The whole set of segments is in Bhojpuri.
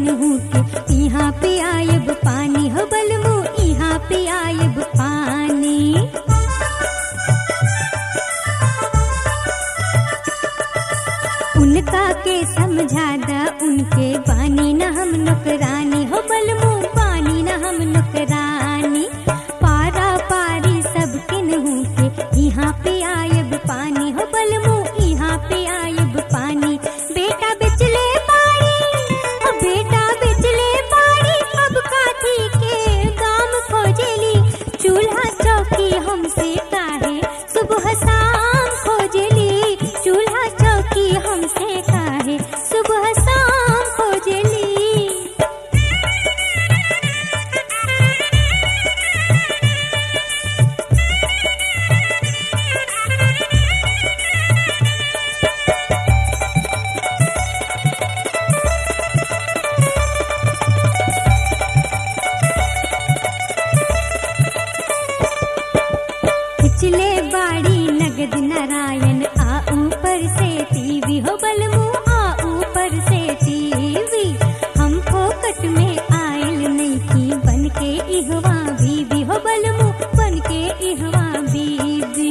किन्हू के यहाँ पे आयब पानी हो बलमू यहाँ पे आयब पानी उनका के समझा दा उनके बानी न हम नुकरानी हो बलमू बानी न हम नुकरानी पारा पारी सब किन्हू के यहाँ पे आयब पानी हो बलमू यहाँ पे आयब पानी बेटा बिचले पानी ओ बेटा बिचले पानी अब काथी के गाम खोजेली चूल्हा चौकी हमसे काहे सुबह शाम खोजेली चूल्हा चौकी हमसे काहे सुबह शाम खोजेली पिछले बाड़ी नगद नारायण आ ऊपर से टीवी हो बलमू आ ऊपर से टीवी हम फोकट में आयल नहीं की बन के इहवा बीबी हो बलमू बन के इहवा बीबी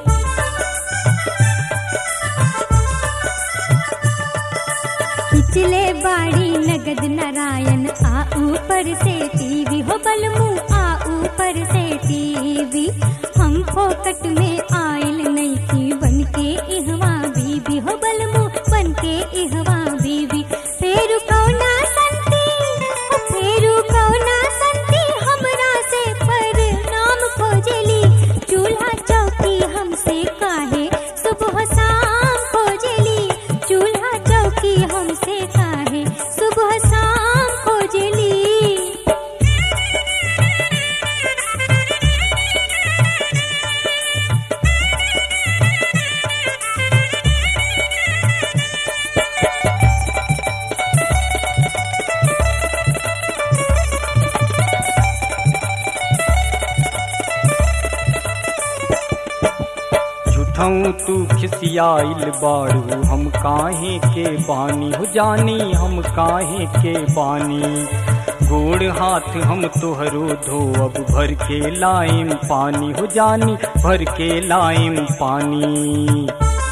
पिछले बाड़ी नगद नारायण आ ऊपर से टीवी हो बलमू आ ऊपर से टीवी हम फोकट में आयल नहीं थी बन के इहवा बीबी हो बलमू बन के इहवा बीबी फेरू कौना संती ओ फेरू कौना संती हमरा से पर नाम खोजेली चूल्हा चौकी हमसे काहे सुबह शाम खोजेली चूल्हा चौकी हमसे काहे सुबह शाम खोजेली झूठऊ तू खिसियाइल बाड़ू हम काहे के बानी हो जानी हम काहे के बानी गोड़ हाथ हम तोहरो धो अब भर के लाइम पानी हो जानी भर के लाइम पानी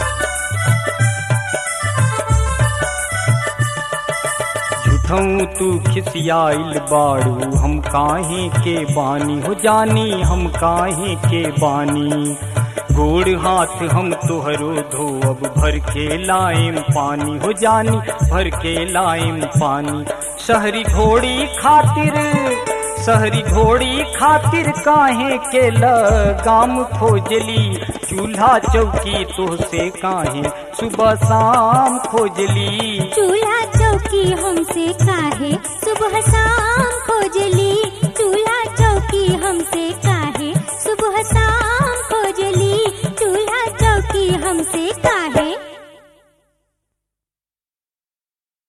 झूठऊ तू खिसियाइल बाड़ू हम काहे के बानी हो जानी हम काहे के बानी गोड़ हाथ हम तोहरो धो अब भर के लाइम पानी हो जानी भर के लाइम पानी शहरी घोड़ी खातिर शहरी घोड़ी खातिर काहे के लगाम खोजली चूल्हा चौकी तो से काहे सुबह शाम खोजली चूल्हा चौकी हमसे काहे सुबह शाम खोजली